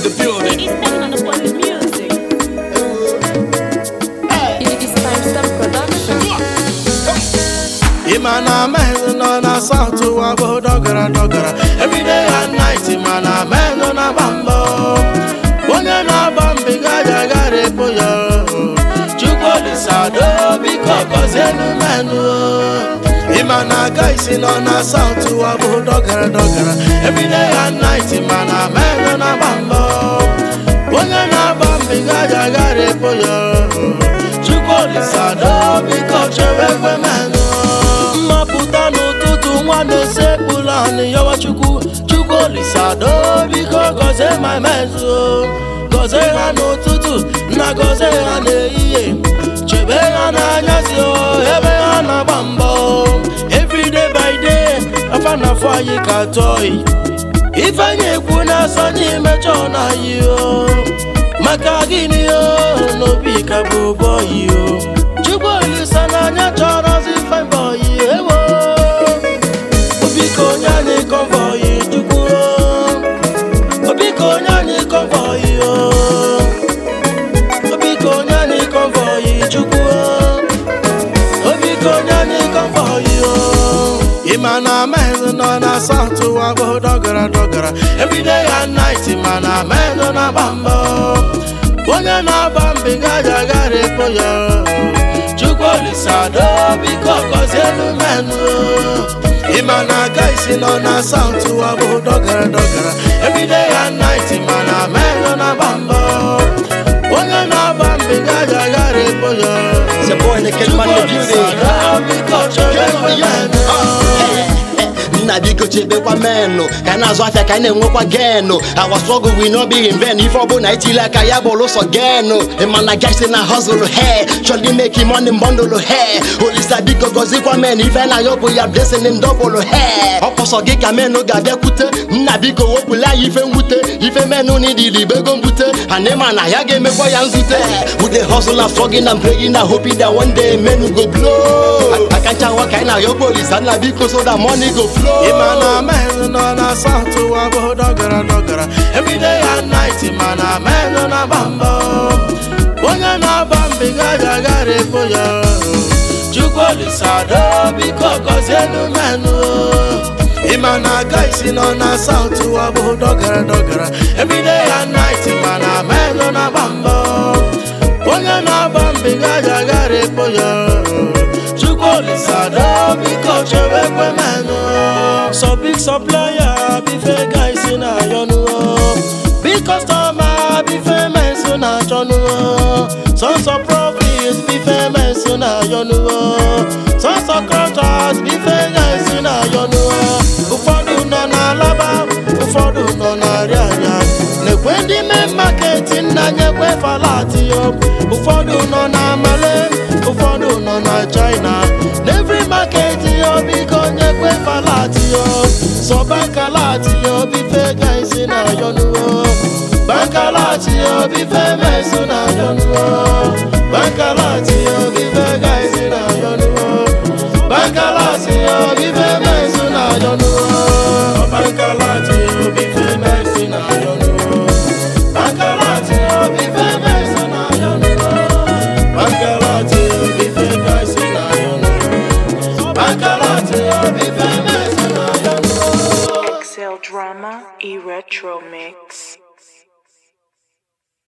the building. He's banging on the boy with music. It's time step production. ịma na menụ nọ na saụt ụwa bụ dọgara dọgara everyday and night ma na menụ na-agba mbọ onye na-agba mbiga ya gara epo ya chukwuolisado biko gọzienu menụ ịma na aga isi nọ na saụt ụwa bụ dọgara dọgara everyday and night ma na menụ na-agba mbọ onye na-agba mbiga ya gara epo ya chukwuolisado biko chewe ekwe menụ mmapụta n'ụtụtụ nwa na-esekpula anị yawa chukwu chukwu olisado biko gọzie ma mezu gọzie ha n'ụtụtụ na gọzie ha n'ehihie chebe ha n'anyasị o ebe ha na-agba mbọ everyday by day afa na afọ anyị ka tọị ifeanyi ekwu na-asọ n'imejọ na anyị o maka gịnị o n'obi ka bụ bọyị o chukwu olisa n'anya chọrọzi febọyị ewo obiko onye anyị kọvọyị chukwu o obiko onye anyị kọvọyị o obiko onye anyị kọvọyị chukwu o obiko onye anyị kọvọyị o ịma na menụ nọ na saụt ụwa bụ dọgara dọgara everyday and night ma na menụ na-agba mbọ onye na-agba mbiga ya gara epo ya chukwu olisado biko gọzielu menụ ịma na aga isi nọ na saụt ụwa bụ dọgara dọgara everyday and night ma na menụ na-agba mbọ onye na-agba mbiga ya gara epo ya It's your boy, the Kid Man, the building. olisado biko chọrọ ekwe menụ nna biko chebekwa menụ ka anyị na-azụ afịa ka anyị na-enwekwa genụ our struggle will not be in vain ife ọbụla itili aka ya bụ ụsọ genụ ịmana gaisi na hustle he chọrọ imeki money bundle he olisa biko gọzikwa men ife na ya bụ ya blessing double he ọkpọsọ gị ka menụ ga-abịakwute nna biko wepụla ya ife mwute ife menụ na idili bego mbute ana ịma na ya ga-emekwa ya nzute with the hustle and struggling and praying and hoping that one day menụ go blow akancha nwa ka anyị na-ayọkwa olisa nna biko so that money go flow ịma na menụ nọ na saụt ụwa bụ dọgara dọgara everyday and night ma na menụ na-agba mbọ onye na-agba mbiga ya gara epo ya chukwu olisado biko gọzienu menụ ịma na aga isi nọ na saụt ụwa bụ dọgara dọgara everyday and night ma na menụ na-agba mbọ onye na-agba mbiga ya gara epo ya chukwu olisado biko chewe ekwe menụ so big supplier bife guys na ayọnuo big customer bife mensu na achọnuo sons of profit bife mensu na ayọnuo sons of contract bife guys na ayọnuo ụfọdụ nọ na alaba ụfọdụ nọ na rịanya na-ekwe ndị main market nna nyekwe falati yo ụfọdụ nọ na male ụfọdụ nọ na china n'evry market yo biko nyekwe falati yo so bankalati yo bife gaisi na yonuo bankalati yo bife mesu na yonuo bankalati yo bife gaisi na yonuo bankalati yo bife mesu na yonuo bankalati yo bife mesu na yonuo bankalati yo bife mesu na yonuo bankalati yo bife gaisi na yonuo bankalati yo bife mesu na yonuo Excel Drama E Retro Mix.